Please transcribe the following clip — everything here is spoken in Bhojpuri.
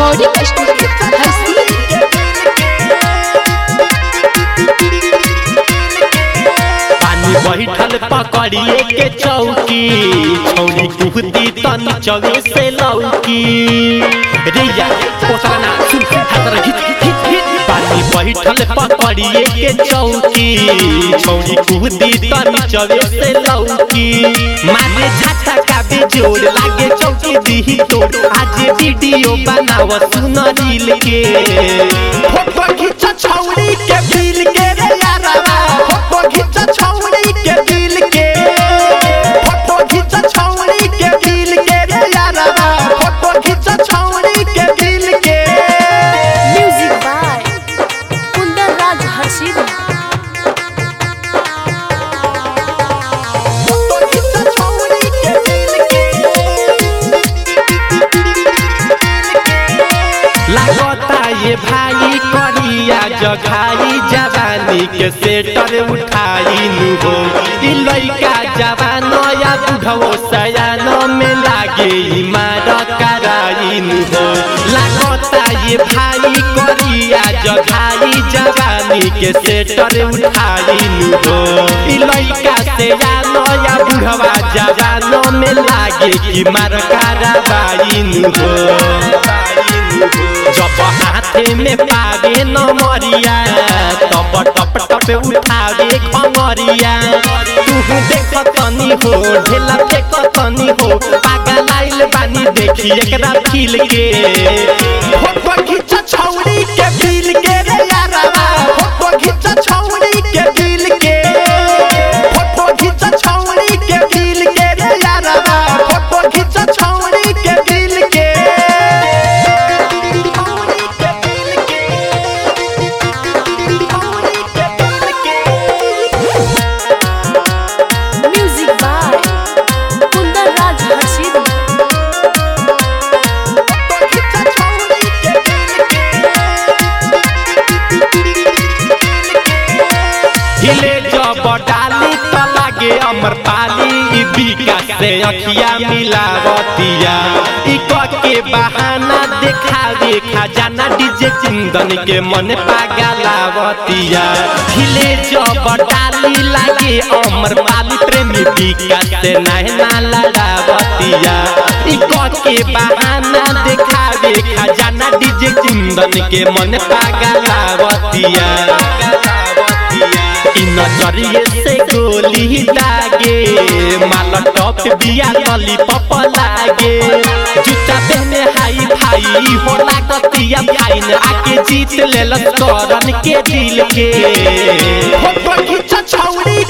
रिकॉर्डिंग स्टूडियो हरसी पानी बैठल पकड़िए के चौकी छौरी कुहती तन चवे से लौकी रे यार पोसरा ना सुन हाथ रे हिट हिट हिट हिट पानी बैठल पकड़िए के चौकी छौरी कुहती तन चवे से लौकी मारे झाटा का बेजोड़ लागे चौकी दी तोड़ आज वीडियो बनाव सुन रील के फोटो खींच छौरी के बिल के रे यारवा फोटो खींच छौरी के दिल के फोटो खींच छौरी के दिल के रे यारवा फोटो खींच छौरी के दिल के music by Kundan Raj Harshid photo खींच छौरी के दिल के लागता ये भाई करिया जघाई जवानी के सेटर उठाई नु हो ई लइका जवान या बुढ़ो सयान में लागे ई मार कराई नु हो लागता ये भाई करिया जघाई जवानी के सेटर उठाई नु हो ई लइका सयान या बुढ़वा जवान में लागे ई मार कराई नु हो जब हाथे में पावे नमरिया तब टप टप उठावे खमरिया तू देख तनी हो ढेला फेक तनी हो पागल आइल बानी देखी एकरा फील के फोटो खींच छौरी के फील के रे यारवा फोटो खींच छौरी के फील के फोटो खींच छौरी के फील के रे यारवा फोटो खींच छौरी के फील के म्यूजिक बाय कुंदन राज हर्षिद हिले जब डाली त लागे अमर पाली ई बिका से अखिया मिलावतिया ई क के बहाना देखावे खजाना डीजे चिंदन के मन पागलावतिया हिले जब डाली लागे अमर पाली प्रेमी बिका से नहना लड़ावतिया ई क के बहाना देखावे खजाना डीजे चिंदन के मन पागलावतिया इ नजरिए से गोली दागे माल टॉप बिया लॉलीपॉप लागे जूता पहने हाई भाई हो लागतिया फाइन आके जीत ले करन के दिल के फोटो खींच छौरी